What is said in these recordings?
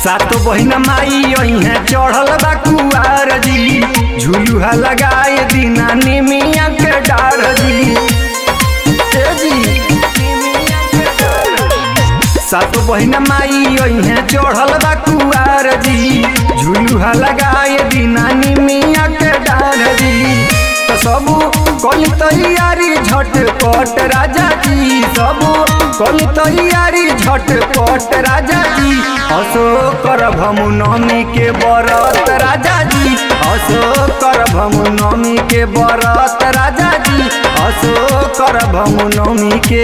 सातो बहिन माई अइहे चढ़ल बा कुआर जी झुलुहा लगाए दिना निमिया के डार जी ए जी सातो बहिन माई अइहे चढ़ल बा कुआर जी झुलुहा लगाए दिना निमिया के डार जी तो सबू कल तैयारी झटपट राजा जी सबू कल तैयारी झटपट राजा जी असो करभ नवमी के बरत राजा जी असो करभ नवमी के बरत राजा जी असो करभ नवमी के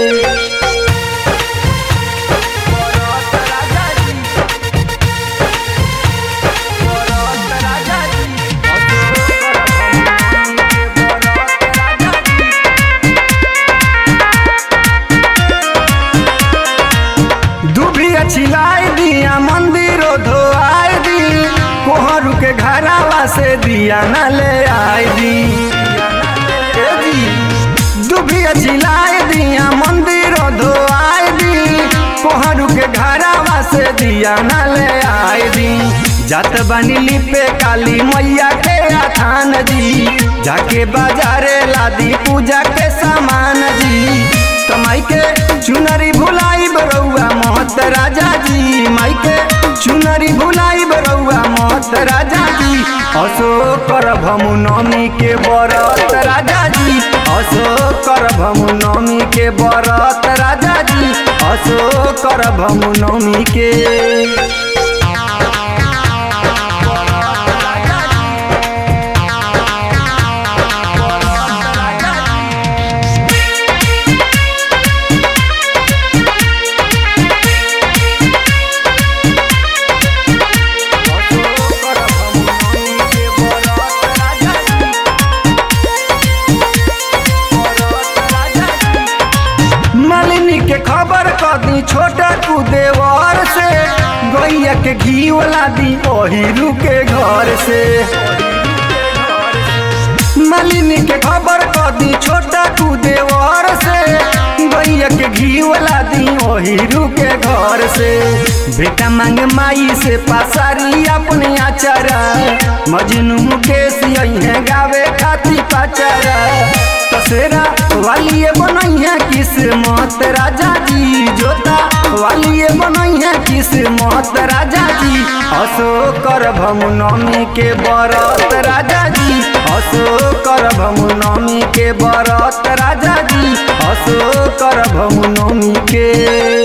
दुभिया छिलाई दिया मंदिरो धोआई दी कोहरू के घरावा से दिया न ले आई दी ए जी दुभिया छिलाई दिया मंदिरो धोआई दी कोहरू के घरावा से दिया न ले आई दी जात बनी लिपे काली मैया के आथान जी जाके बाजारे लादी पूजा के सामान जी तमाई के चुनरी भुलाई बरौआ मोहत राजा जी माई के चुनरी भुलाई बरौआ मोहत राजा जी असो करभमु नवमी के बरत राजा जी असो करभमु नवमी के बरत राजा जी असो करभमु नवमी के मालिनी के खबर कदी छोटा तू देवर से गैया के घी वाला दी ओहिरू के घर से मालिनी के खबर कदी छोटा तू देवर से गैया के घी वाला दी ओहिरू के घर से बेटा मांग माई से पासारी अपने आचारा मजनू मुकेश यही गावे खाती पाचारा तसेरा वालिए बनैया किस्मत राजा जी जोता वालिए बनैया किस्मत राजा जी असो करभम नवमी के बरत राजा जी असो करभम नवमी के बरत राजा जी असो करभम नवमी के